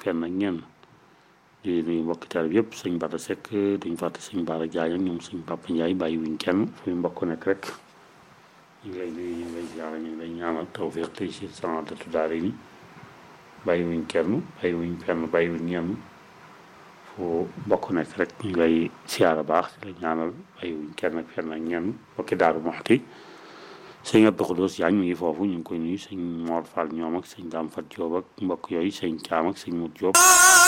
fenn ak ñenn di nuyu mbokki taal yëpp sëñ Bada Seck duñ fàtte sëñ Baara Jaay ak ñoom sëñ Papa Ndiaye bàyyi wuñ kenn fu mbokk nekk rek ñu ngi lay nuyu ñu ngi lay ziara ñu ngi lay ñaanal tawfiq tey si sanadatu daara ni bàyyi wuñ kenn bàyyi wuñ fenn bàyyi wuñ ñenn fu mbokk nekk rek ñu ngi lay siyaara baax di la ñaanal bàyyi wuñ kenn ak fenn ak ñenn mbokki Daaru Muxti sëñ Abdou Khoudous Diagne mi ngi foofu ñu ngi koy nuyu sëñ Mor Fall ñoom ak sëñ Dame Fat Diop ak mbokk yooyu sëñ Caam ak sëñ Mut Diop